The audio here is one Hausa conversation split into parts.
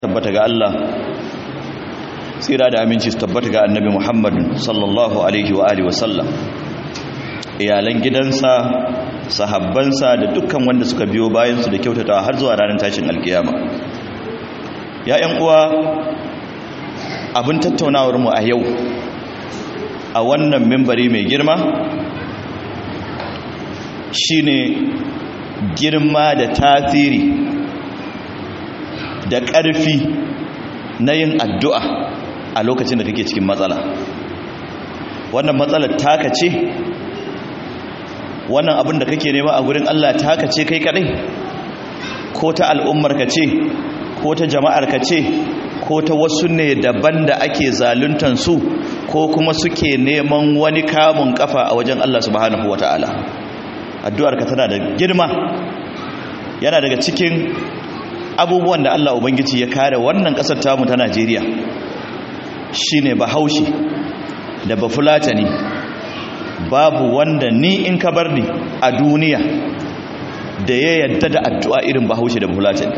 tabbata ga Allah tsira da aminci su tabbata ga annabi Muhammad sallallahu alaihi wa alihi wasallam iyalan gidansa sahabbansa da dukkan wanda suka biyo bayan su da kyautatawa har zuwa ranar tashin alkiyama ya ƴan uwa abin tattaunawar mu a yau a wannan mimbari mai girma shine girma da tasiri da ƙarfi na yin addu'a a lokacin da kake cikin matsala wannan matsalar taka ce wannan abin da kake nema a gurin Allah taka ce kai kadai ko ta al'ummar ka ce ko ta jama'ar ka ce ko ta wasu ne daban da ake zaluntan su ko kuma suke neman wani kamun kafa a wajen Allah subhanahu wata'ala addu'ar ka tana da girma yana daga cikin abubuwan da Allah Ubangiji ya kare wannan ƙasar tamu ta Najeriya shine bahaushe da bafulatani babu wanda ni in ka bar ni a duniya da ya yadda da addu'a irin bahaushe da bafulatani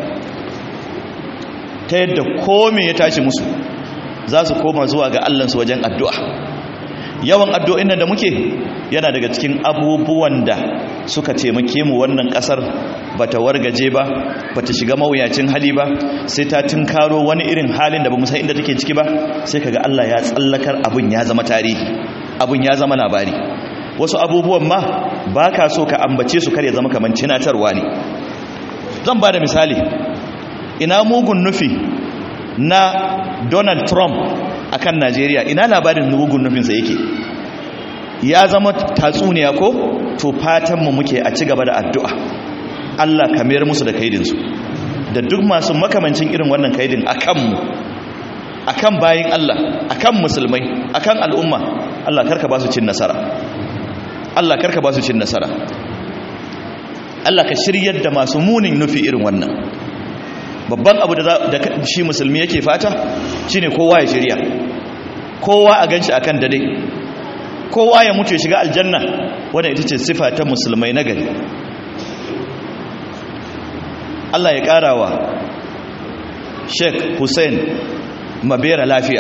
ta yadda kome ya tashi musu za su koma zuwa ga Allahnsu wajen addu'a yawan addu'o'in da muke yana daga cikin abubuwan da suka taimake mu wannan kasar bata wargaje ba bata shiga mawuyacin hali ba sai ta tunkaro wani irin halin da bamu san inda take ciki ba sai kaga Allah ya tsallakar abun ya zama tarihi abun ya zama labari wasu abubuwan ma baka so ka ambace su kare zama kaman cinatarwa ne zan bada misali ina mugun nufi na Donald Trump akan Najeriya ina labarin mugun nufinsa yake ya zama tatsuniya ko to fatanmu muke a ci gaba da addu'a Allah ka mayar musu da kaidinsu da duk masu makamancin irin wannan kaidin a kanmu a kan bayin Allah a kan musulmai a kan al'umma Allah karka ba su cin nasara Allah karka ba su cin nasara Allah ka shiryar da masu munin nufi irin wannan babban abu da shi musulmi yake fata shine kowa ya shirya kowa a ganshi akan dade kowa ya mutu ya shiga aljanna wadda ita ce sifa ta musulmai na gari Allah ya ƙarawa Sheikh Hussein Mabera lafiya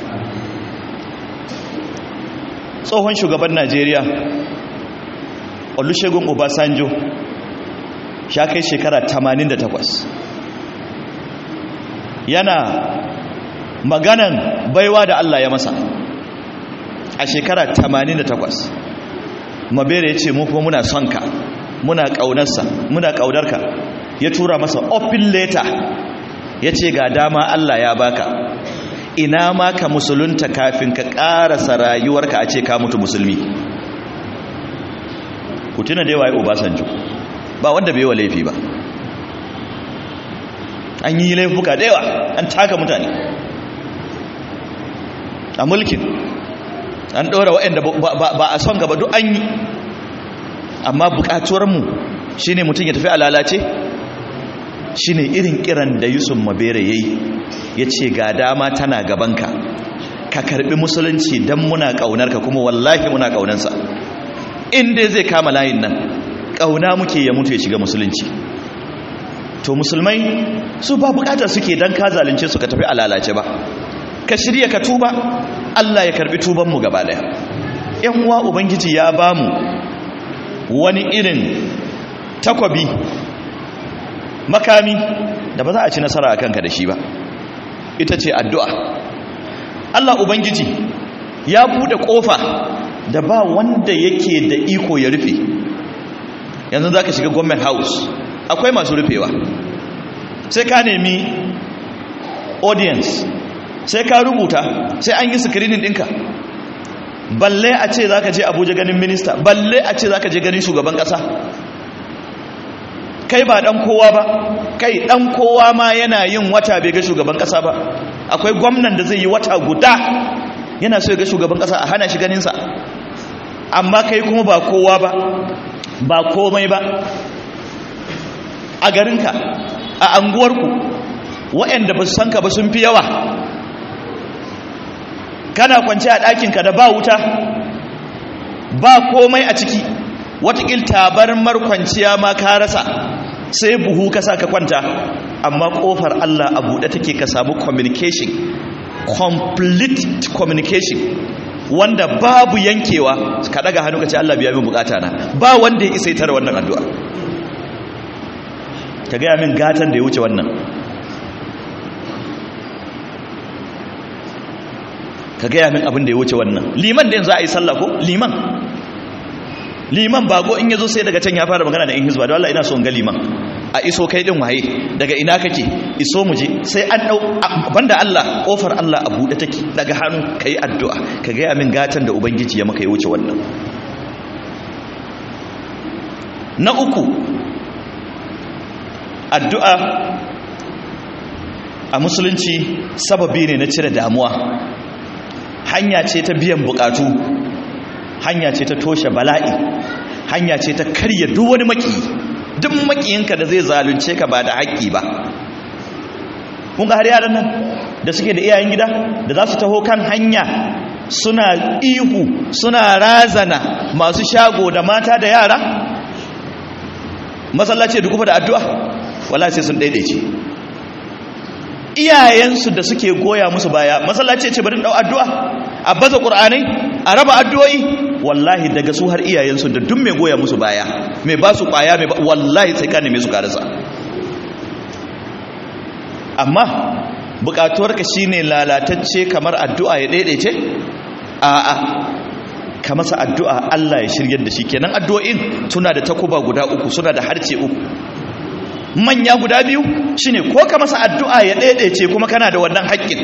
tsohon shugaban Najeriya Olusegun Obasanjo ya kai shekara 88 yana maganan baiwa da Allah ya masa a shekara 88 mabere ya ce mu kuma muna son ka muna ƙaunarsa muna ƙaunarka ya tura masa open letter ya ce ga dama Allah ya baka ina ma ka musulunta kafin ka ƙarasa rayuwarka a ce ka mutu musulmi ku tuna da yawa ya obasanjo ba wanda bai wa laifi ba an yi laifuka da yawa an taka mutane a mulkin an ɗora waɗanda ba a son gaba duk an yi amma buƙatuwarmu shi ne mutum ya tafi a lalace shi ne irin kiran da yusuf mabere ya yi ya ce ga dama tana gabanka ka karɓi musulunci don muna ƙaunarka kuma wallahi muna ƙaunansa inda zai kama layin nan ƙauna muke ya mutu ya shiga musulunci to musulmai su ba buƙatar suke don ka zalunce su ka tafi a lalace ba ka shirya ka tuba Allah ya karbi tubanmu gaba daya yan uwa ubangiji ya bamu wani irin takwabi makami da ba za a ci nasara a kanka da shi ba ita ce addu'a Allah ubangiji ya bude kofa da ba wanda yake da iko ya rufe yanzu za ka shiga government house akwai masu rufewa sai ka nemi audience sai ka rubuta sai an yi screening ɗinka balle a ce za ka je abuja ganin minista balle a ce za ka je ganin shugaban ƙasa kai ba ɗan kowa ba kai ɗan kowa ma yana yin wata bai ga shugaban ƙasa ba akwai gwamnan da zai yi wata guda yana so ya ga shugaban ƙasa a hana shi ganinsa amma kai kuma ba kowa ba ba komai ba a garinka a anguwarku waɗanda ba su san ka ba sun fi yawa kana kwance a ɗakinka da ba wuta ba komai a ciki watakil tabarmar kwanciya ma ka rasa sai buhu ka sa ka kwanta amma kofar Allah a buɗe take ka samu communication complete communication wanda babu yankewa ka daga hannu ka ce Allah biya min bukata na ba wanda ya isa ita da wannan addu'a ka gaya min gatan da ya wuce wannan ka gaya min abin da ya wuce wannan liman da yanzu a yi sallah ko liman liman bago in yazo sai daga can ya fara magana da in hizba da Allah ina so in ga liman a iso kai din waye daga ina kake iso mu je sai an dau banda Allah kofar Allah a bude take daga hannu kai addu'a ka ga min gatan da ubangiji ya maka ya wuce wannan na uku addu'a a musulunci sababi ne na cire damuwa hanya ce ta biyan bukatu hanya ce ta toshe bala'i hanya ce ta karya duk wani maki duk makiyinka da zai zalunce ka ba da haƙƙi ba kun ga har yaran nan da suke da iyayen gida da za su taho kan hanya suna ihu suna razana masu shago da mata da yara masallaci da kufa da addu'a wala sai sun daidaice iyayensu da suke goya musu baya masallaci ce bari dau addu'a a baza qur'anai a raba addu'o'i wallahi daga su har iyayensu da duk mai goya musu baya mai ba su kwaya mai wallahi sai ka neme su karasa amma bukatuwarka shine lalatacce kamar addu'a ya daidaice a'a ka masa addu'a Allah ya shiryar da shi kenan addu'o'in suna da takuba guda uku suna da harce uku manya guda biyu shine ko ka masa addu'a ya daidaice kuma kana da wannan haƙƙin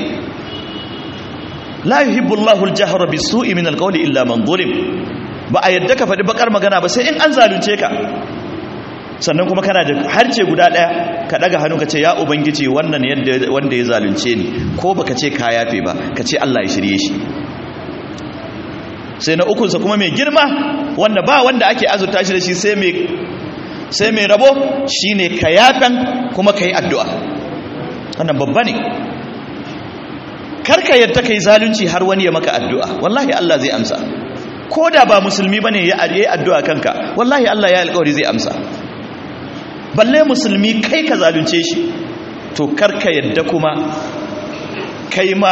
la yuhibbu Allahu al-jahra bis-su'i min al-qawli illa man zulim ba a yadda ka faɗi bakar magana ba sai in an zalunce ka sannan kuma kana da harce guda ɗaya ka ɗaga hannu ka ce ya ubangiji wannan yadda wanda ya zalunce ni ko baka ce ka yafe ba ka ce Allah ya shirye shi sai na ukunsa kuma mai girma wanda ba wanda ake azurta shi da shi sai mai sai mai rabo shine ka yafan kuma ka yi addu'a wannan babba ne karka yadda ka yi zalunci har wani ya maka addu'a wallahi Allah zai amsa ko da ba musulmi ba ne ya yi addu'a kanka wallahi Allah ya alkawari zai amsa balle musulmi kai ka zalunce shi to karka yadda kuma kai ma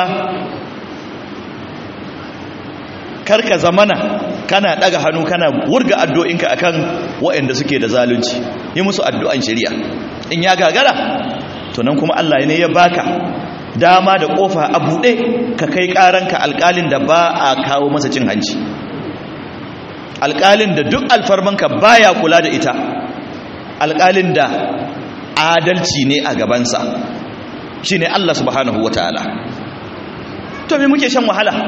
karka zamana kana daga hannu kana wurga addu'inka akan waɗanda suke da zalunci yi musu addu'an shari'a in ya gagara to nan kuma Allah ne ya baka dama da kofa a buɗe ka kai ƙaranka alƙalin da ba a kawo masa cin hanci alƙalin da duk alfarmanka baya kula da ita alƙalin da adalci ne a gabansa shi ne Allah subhanahu wa ta'ala to me muke shan wahala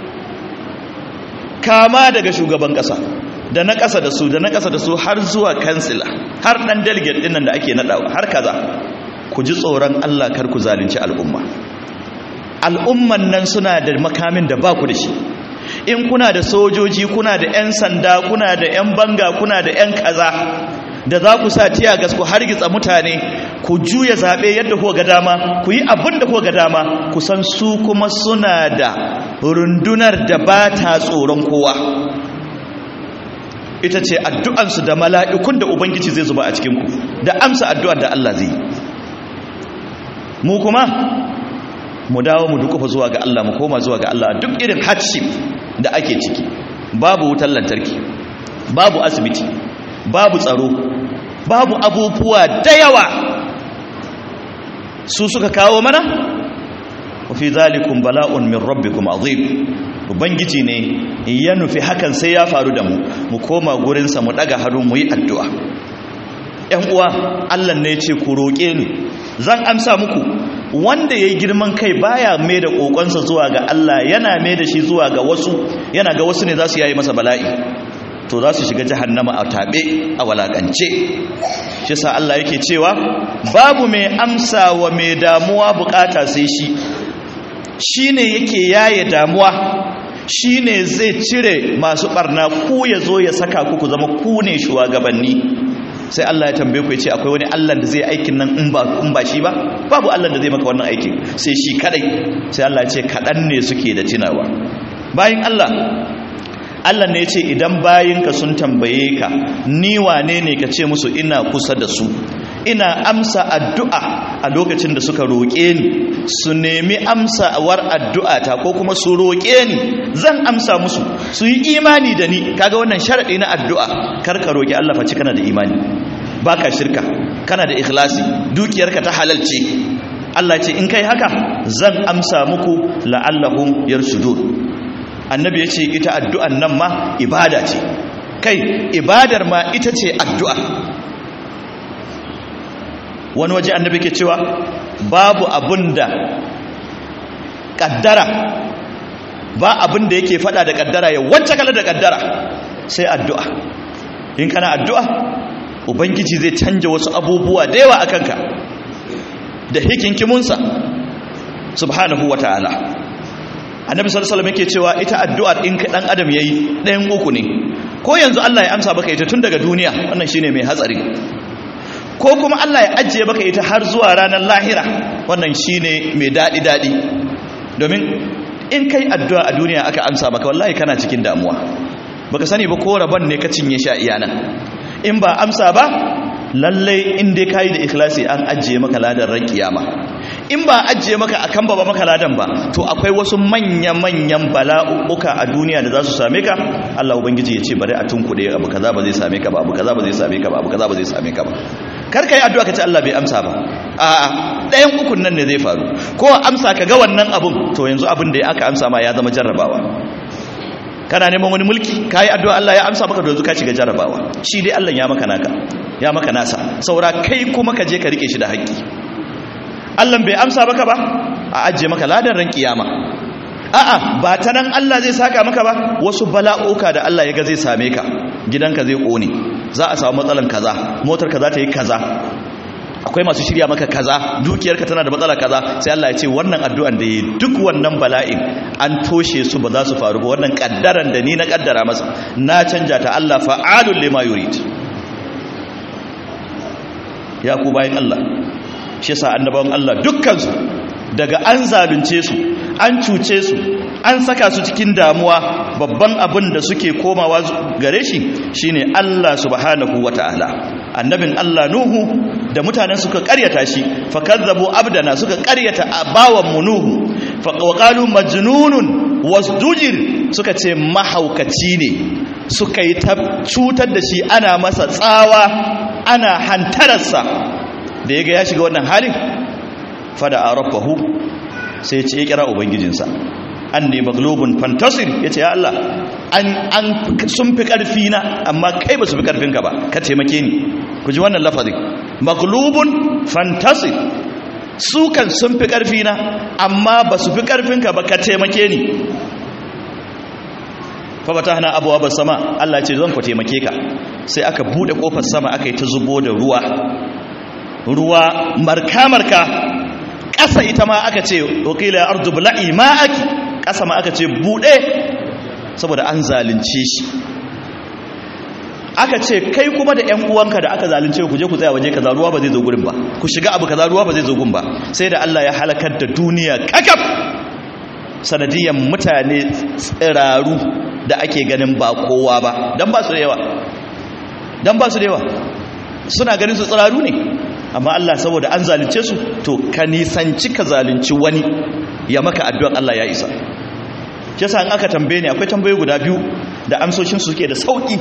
kama daga shugaban ƙasa da na ƙasa da su da na ƙasa da su har zuwa kansila har ɗan delegate ɗin nan da ake naɗawa har kaza ku ji tsoron Allah kar ku zalunci al'umma al'umman nan suna da makamin da ba ku da shi in kuna da sojoji kuna da 'yan sanda kuna da 'yan banga kuna da 'yan kaza da za ku sa tiya gas ku hargitsa mutane ku juya zaɓe yadda ku ga dama ku yi abin da ku ga dama ku san su kuma suna da rundunar da ba ta tsoron kowa ita ce addu'ansu da mala'ikun da ubangiji zai zuba a cikinku da amsa addu'ar da Allah zai mu kuma mu dawo mu dukufa zuwa ga Allah mu koma zuwa ga Allah duk irin hardship da ake ciki babu wutar lantarki babu asibiti babu tsaro babu abubuwa da yawa su suka kawo mana wa fi zalikum bala'un min rabbikum azim ubangiji ne ya nufi hakan sai ya faru da mu mu koma gurinsa mu daga hannu mu yi addu'a ‘yan uwa Allah ne ce ku roƙe ni zan amsa muku wanda ya yi girman kai baya mai da ƙoƙonsa zuwa ga Allah yana mai da shi zuwa ga wasu yana ga wasu ne za su yayi masa bala'i to za su shiga jahannama a taɓe a walakance shi sa Allah yake cewa babu mai amsa wa mai damuwa bukata sai shi shi ne yake yaye damuwa shi ne zai cire masu barna ku ya zo ya saka ku ku zama ku ne shugabanni sai Allah ya tambaye ku ya ce akwai wani Allah da zai aikin nan in ba in ba shi ba babu Allah da zai maka wannan aikin sai shi kadai sai Allah ya ce kadan ne suke da tunawa bayan Allah Allah ne ya ce idan bayinka sun tambaye ka ni wane ne ka ce musu ina kusa da su ina amsa addu'a a lokacin da suka roƙe ni su nemi amsawar addu'a ta ko kuma su roƙe ni zan amsa musu su yi imani da ni kaga wannan sharaɗi na addu'a karka roƙi Allah face kana da imani baka shirka kana da ikhlasi dukiyarka ta halalce Allah ce in kai haka zan amsa muku la'allahum yarshudun annabi yace ita addu'an nan ma ibada ce kai ibadar ma ita ce addu'a wani waje annabi ke cewa babu abunda kaddara ba abunda yake fada da kaddara ya wacce kala da kaddara sai addu'a in kana addu'a ubangiji zai canja wasu abubuwa da yawa akan ka da hikinkimunsa subhanahu wataala annabi sallallahu alaihi wasallam yake cewa ita addu'ar in dan adam yayi ɗayan uku ne ko yanzu Allah ya amsa baka ita tun daga duniya wannan shine mai hatsari ko kuma Allah ya ajiye baka ita har zuwa ranar lahira wannan shine mai dadi dadi domin in kai addu'a a duniya aka amsa baka wallahi kana cikin damuwa baka sani ba ko rabon ne ka cinye sha iyana in ba amsa ba lallai in dai kayi da ikhlasi an ajiye maka ladan ran kiyama in ba ajiye maka akan ba maka ladan ba to akwai wasu manya-manyan bala'uka a duniya da za su same ka Allah ubangiji ya ce bari a tunkuɗe abu kaza ba zai same ka ba abu kaza ba zai same ka ba abu kaza ba zai same ka ba kar ka yi addu'a ka ce Allah bai amsa ba a'a ɗayan ukun nan ne zai faru ko amsa ka ga wannan abun to yanzu abin da aka amsa ma ya zama jarrabawa kana neman wani mulki ka yi addu'a Allah ya amsa maka yanzu ka shiga jarrabawa shi dai Allah ya maka naka ya maka nasa saura kai kuma ka je ka rike shi da haƙƙi Allah bai amsa maka ba a ajiye maka ladan ran kiyama a'a ba ta nan Allah zai saka maka ba wasu bala'oka da Allah ya ga zai same ka gidanka zai kone za a samu matsalan kaza motar ka za ta yi kaza akwai masu shirya maka kaza dukiyarka tana da matsala kaza sai Allah ya ce wannan addu'an da yi duk wannan bala'in an toshe su ba za su faru ba wannan kaddaran da ni na kaddara masa na canja ta Allah fa'alul lima yurid ya ku bayan Allah shi yasa annabawan Allah dukkansu daga an zalunce su an cuce su an saka su cikin damuwa babban abin da suke komawa gare shi shine Allah subhanahu wataala annabin Allah Nuhu da mutanen suka karyata shi fakazzabu abdana suka karyata bawan mu Nuhu faqalu majnunun wasdujir suka ce mahaukaci ne suka yi ta cutar da shi ana masa tsawa ana hantararsa da ya ga ya shiga wannan halin fada a rabbahu sai ce ya kira ubangijinsa an ne maglobin fantasir ya ce ya Allah an sun fi ƙarfi na amma kai ba su fi ƙarfinka ba ka taimake ni ku ji wannan lafazin maglobin fantasir su kan sun fi ƙarfi na amma ba su fi ƙarfinka ba ka taimake ni fafata hana abuwa ba sama Allah ce zan ku taimake ka sai aka buɗe ƙofar sama aka yi ta zubo da ruwa ruwa marka-marka ƙasa ita ma aka ce wakila ardu bula'i ma'aki ƙasa ma aka ce buɗe saboda an zalunce shi aka ce kai kuma da ƴan uwanka da aka zalunce ku je ku tsaya waje kaza ruwa ba zai zo gurin ba ku shiga abu kaza ruwa ba zai zo gun ba sai da Allah ya halakar da duniya kakaf sanadiyan mutane tsiraru da ake ganin ba kowa ba dan ba su da yawa dan ba su da yawa suna ganin su tsiraru ne amma Allah saboda an zalunce su to ka nisanci ka zalunci wani ya maka addu'an Allah ya isa yasa in aka tambaye ni akwai tambaye guda biyu da amsoshin su suke da sauki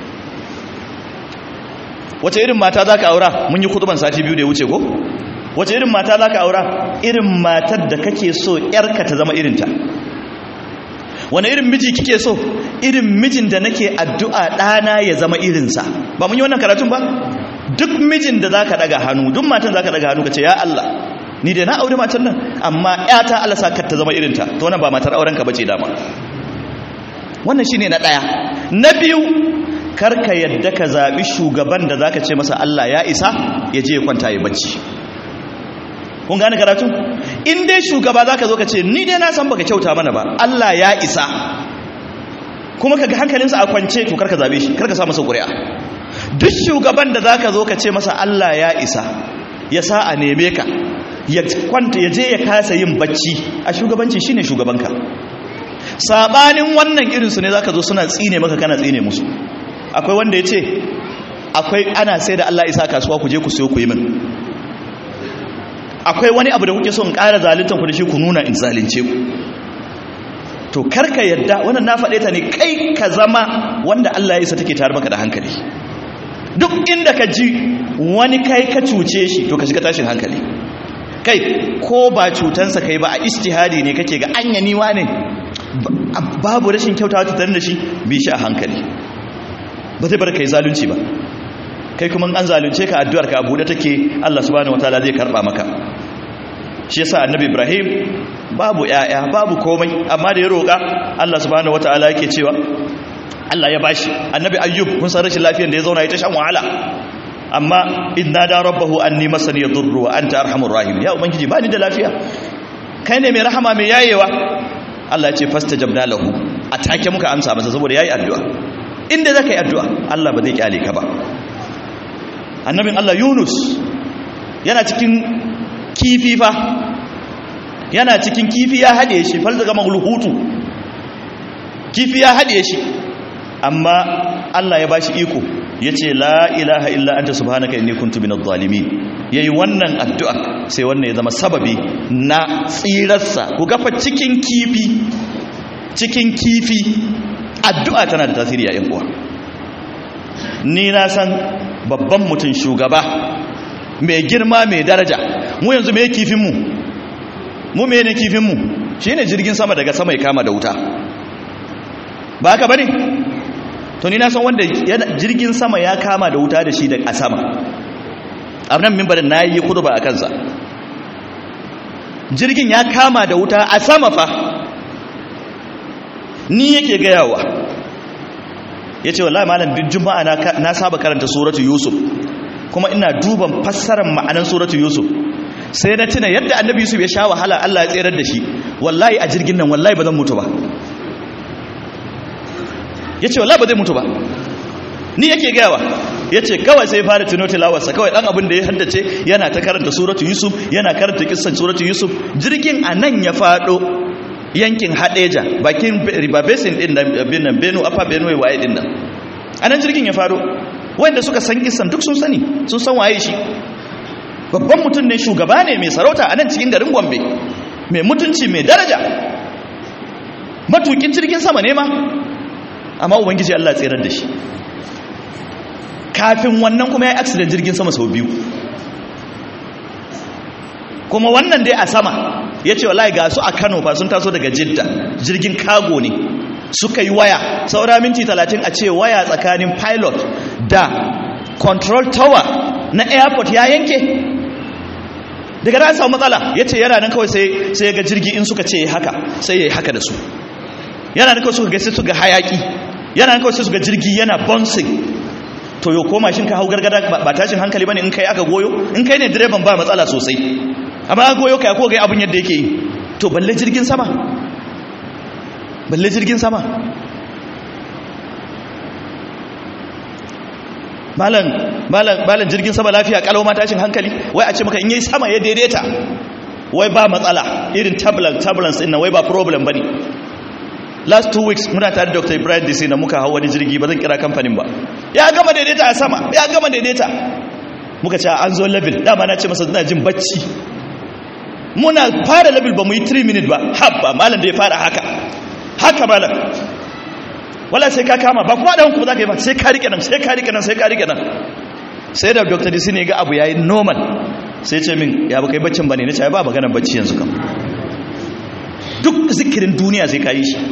wace irin mata zaka aura mun yi kutuban sati biyu da ya wuce ko wace irin mata zaka aura irin matar da kake so yarka ta zama irinta wani irin miji kike so irin mijin da nake addu'a ɗana ya zama irinsa ba mun yi wannan karatun ba duk mijin da zaka daga hannu duk matan zaka daga hannu kace ya Allah ni da na aure matan nan amma ƴata Allah sa ta zama irinta to wannan ba matar auren ka bace dama wannan shine na daya na biyu karka yadda ka zabi shugaban da zaka ce masa Allah ya isa ya je ya kwanta ya bacci kun gane karatu in dai shugaba zaka zo ka ce ni dai na san baka kyauta mana ba Allah ya isa kuma kaga hankalinsa a kwance to karka zabe shi karka sa masa ƙuri'a duk shugaban da zaka zo ka ce masa Allah ya isa ya sa a neme ka ya kwanta ya je ya kasa yin bacci a shugabanci shine shugabanka sabanin wannan irinsu ne zaka zo suna tsine maka kana tsine musu akwai wanda ya ce akwai ana sai da Allah isa kasuwa ku je ku siyo ku yi min akwai wani abu da kuke son ƙara zaluntan ku da shi ku nuna in zalunce ku to karka yadda wannan na faɗe ta ne kai ka zama wanda Allah ya isa take tare maka da hankali duk inda ka ji wani kai ka cuce shi to ka shiga tashin hankali kai ko ba cutansa kai ba a istihadi ne kake ga anya niwa ne babu rashin kyautawa tattare da shi bi shi a hankali ba zai bar kai zalunci ba kai kuma an zalunce ka addu'ar ka abu da take Allah subhanahu wataala zai karba maka shi yasa annabi Ibrahim babu yaya babu komai amma da ya roƙa Allah subhanahu wataala yake cewa Allah ya bashi annabi Ayyub kun san rashin lafiyar da ya zauna ya ta shan wahala amma inna da rabbahu anni masani yadurru wa anta arhamur rahim ya ubangiji bani da lafiya kai ne mai rahama mai yayewa Allah ya ce fastajabna lahu atake muka amsa masa saboda yayi addu'a inda zaka yi addu'a Allah ba zai kyale ka ba annabin Allah Yunus yana cikin kifi fa yana cikin kifi ya hade shi falzaga maghluhutu kifi ya hade shi amma Allah ya bashi iko yace la ilaha illa anta subhanaka inni kuntu minadh zalimin yayi wannan addu'a sai wannan ya zama sababi na tsirarsa ku gafa cikin kifi cikin kifi addu'a tana da tasiri a uwa ni na san babban mutum shugaba mai girma mai daraja mu yanzu mai kifinmu mu mai ne kifinmu shi ne jirgin sama daga sama ya kama da wuta ba haka ba ne to ni na san wanda jirgin sama ya kama da wuta da shi da a sama a nan mimbarin na yi kudu ba a kansa jirgin ya kama da wuta a sama fa ni yake gayawa ya ce wallahi malam duk juma'a na saba karanta suratu yusuf kuma ina duban fassarar ma'anan suratu yusuf sai na tuna yadda annabi yusuf ya sha wahala Allah ya tserar da shi wallahi a jirgin nan wallahi ba zan mutu ba ya ce wallahi ba zai mutu ba ni yake gayawa ya ce kawai sai fara tuno tilawarsa kawai dan abin da ya haddace yana ta karanta suratu yusuf yana karanta kissan suratu yusuf jirgin a nan ya fado yankin hadeja bakin river basin din nan benu upper benue waye din nan a nan jirgin ya fado wanda suka san kissan duk sun sani sun san waye shi babban mutum ne shugaba ne mai sarauta a nan cikin garin gombe mai mutunci mai daraja matukin jirgin sama ne ma amma ubangiji allah tsirar da shi kafin wannan kuma ya yi accident jirgin sama sau biyu kuma wannan dai a sama ya ce wallahi ga su a kano fa sun taso daga jidda jirgin kago ne suka yi waya saura minti talatin a ce waya tsakanin pilot da control tower na airport ya yanke daga nan samu matsala ya ce yana nan kawai sai ya ga jirgi in suka ce haka sai ya yi haka da su yana nan kawai suka ga sai suka hayaki yana nan kawai sai suka jirgi yana bouncing to yau koma shin ka hau gargada ba tashin hankali bane in kai aka goyo in kai ne direban ba matsala sosai amma aka goyo kai ko ga abin yadda yake yi to balle jirgin sama balle jirgin sama malam malam malam jirgin sama lafiya kalau ma tashin hankali wai a ce maka in yayi sama ya daidaita wai ba matsala irin turbulence turbulence din nan wai ba problem bane last two weeks muna tare da dr ibrahim dc na muka hau wani jirgi ba zan kira kamfanin ba ya gama daidaita a sama ya gama daidaita muka ce an zo level dama na ce masa suna jin bacci muna fara level ba mu yi 3 minutes ba habba malam da ya fara haka haka malam wala sai ka kama ba kuma da hanku ba za ka yi ba sai ka rike nan sai ka rike nan sai ka rike nan sai da dr dc ne ga abu yayi normal sai ce min ya ba kai baccin ba ne na ce ba maganar bacci yanzu kam duk zikirin duniya sai ka yi shi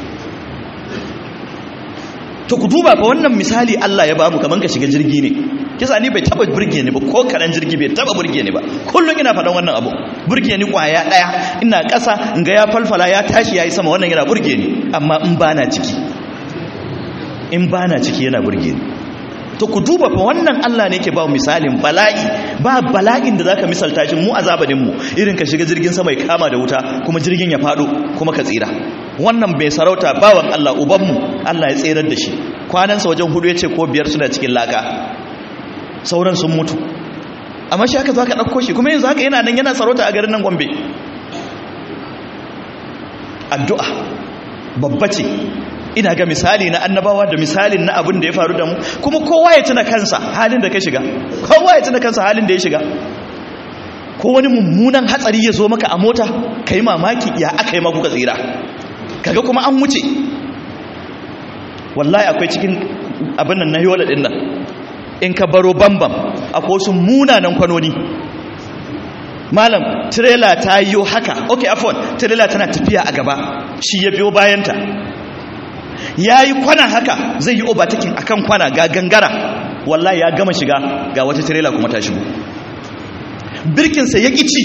to ku duba fa wannan misali Allah ya bamu kaman ka shiga jirgi ne kisa ni bai taba burge ni ba ko karan jirgi bai taba burge ni ba kullum ina faɗan wannan abu burge ni kwaya daya ina ƙasa in ga ya falfala ya tashi yayi sama wannan yana burge ni amma in bana ciki in bana ciki yana burge ni to ku duba fa wannan Allah ne yake ba misalin bala'i ba bala'in da zaka misalta shi mu azabanin mu irin ka shiga jirgin sama ya kama da wuta kuma jirgin ya fado kuma ka tsira wannan bai sarauta bawan Allah uban mu Allah ya tsirar da shi kwanansa wajen hudu yace ko biyar suna cikin laka sauran sun mutu amma shi haka zaka dauko shi kuma yanzu haka yana nan yana sarauta a garin nan Gombe addu'a babba ce ina ga misali na annabawa da misalin na abin da ya faru da mu kuma kowa ya tuna kansa halin da ka shiga kowa ya tuna kansa halin da ya shiga ko wani mummunan hatsari ya zo maka a mota ka yi mamaki ya aka yi maku ka tsira kaga kuma an wuce wallahi akwai cikin abin nan na yola ɗin nan in ka baro bambam akwai wasu munanan kwanoni malam tirela ta yi haka ok afon tirela tana tafiya a gaba shi ya biyo bayanta ya yi kwana haka zai yi obatakin a kan kwana ga gangara wallahi ya gama shiga ga wata tirela kuma ta shigo birkinsa ya ci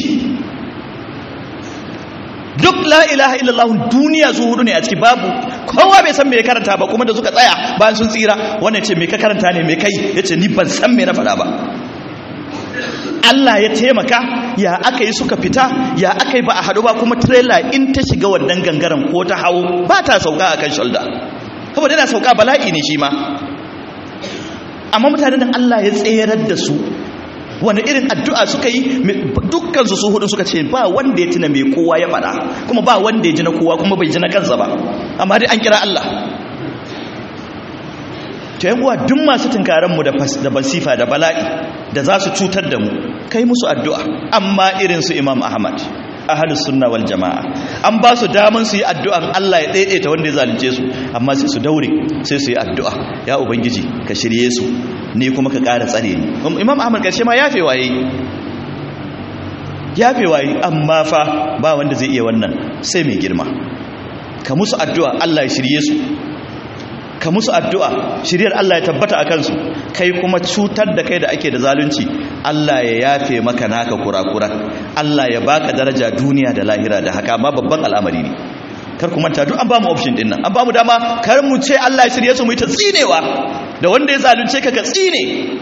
duk la ilaha illallah duniya su hudu ne a ciki babu kowa bai san me ya karanta ba kuma da suka tsaya bayan sun tsira wannan ce me ka karanta ne me kai yace ni ban san me na faɗa ba Allah ya taimaka ya aka yi suka fita ya aka yi ba a haɗu ba kuma trailer in ta shiga wannan gangaren ko ta hawo ba ta sauka a kan shoulder saboda yana sauka bala'i ne shi ma amma mutanen nan Allah ya tserar da su wani irin addu'a suka yi dukkansu su hudu suka ce ba wanda ya tuna mai kowa ya faɗa kuma ba wanda ya ji na kowa kuma bai ji na kansa ba amma dai an kira Allah ta yi uwa duk masu tunkaranmu da basifa da bala'i da za su cutar da mu kai musu addu'a amma irin su imam ahmad ahalus sunna wal jama'a an ba su daman su yi addu'an Allah ya daidaita wanda ya zalunce su amma sai su daure sai su yi addu'a ya ubangiji ka shirye su ni kuma ka ƙara tsare ni imam ahmad karshe ma yafe waye yafe waye amma fa ba wanda zai iya wannan sai mai girma ka musu addu'a Allah ya shirye su ka musu addu'a shiryar Allah ya tabbata a kansu kai kuma cutar da kai da ake da zalunci Allah ya yafe maka naka kurakuran Allah ya baka daraja duniya da lahira da haka ma babban al'amari ne kar ku manta duk an ba mu option din nan an ba mu dama kar mu ce Allah ya shirye su mu yi ta tsinewa da wanda ya zalunce ka ka tsine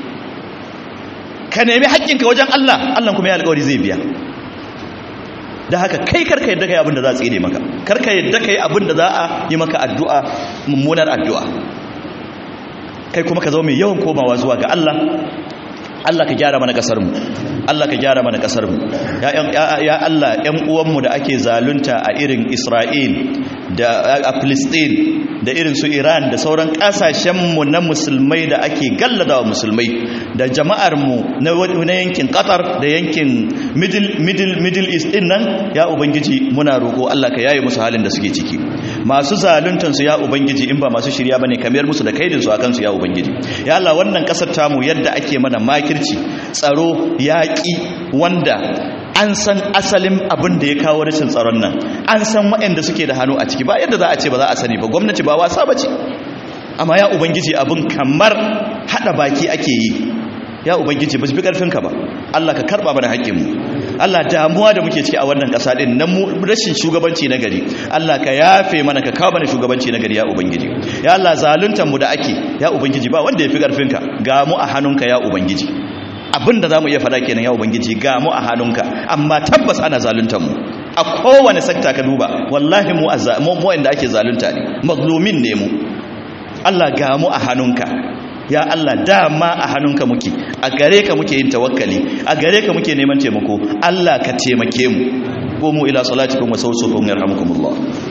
ka nemi haƙƙinka wajen Allah Allah kuma ya alƙawari zai biya da haka kai karka yadda kai abin da za a tsine maka karka yadda kai abin da za a yi maka addu'a mummunar addu'a kai kuma ka zama mai yawan komawa zuwa ga Allah Allah ka gyara mana kasar mu Allah ka gyara mana kasar mu ya Allah ƴan uwanmu da ake zalunta a irin Isra'il da a Palestine da irin su Iran da sauran kasashenmu na musulmai da ake galladawa musulmai da jama'armu na yankin Qatar da yankin Middle Middle Middle East din nan ya ubangiji muna roko Allah ka yaye musu halin da suke ciki masu zaluntan su ya ubangiji in ba masu shirya bane kamar musu da kaidin su akan su ya ubangiji ya Allah wannan kasar tamu yadda ake mana makirci tsaro yaƙi wanda an san asalin abin da ya kawo rashin tsaron nan an san waɗanda suke da hannu a ciki ba yadda za a ce ba za a sani ba gwamnati ba wasa ba ce amma ya ubangiji abin kamar haɗa baki ake yi ya ubangiji ba su fi ƙarfinka ba allah ka karɓa mana haƙƙinmu allah damuwa da muke ciki a wannan ƙasa ɗin na rashin shugabanci na gari allah ka yafe mana ka kawo mana shugabanci na gari ya ubangiji ya allah zaluntanmu da ake ya ubangiji ba wanda ya fi ƙarfinka ga mu a hannunka ya ubangiji abin da za mu iya faɗa kenan ya ubangiji ga mu a hannunka amma tabbas ana zaluntar mu a kowane sakta ka duba wallahi mu mu wanda ake zalunta ne mazlumin ne mu Allah ga mu a hannunka ya Allah dama a hannunka muke a gare ka muke yin tawakkali a gare ka muke neman taimako Allah ka taimake mu قوموا إلى صلاتكم وسوسكم يرحمكم الله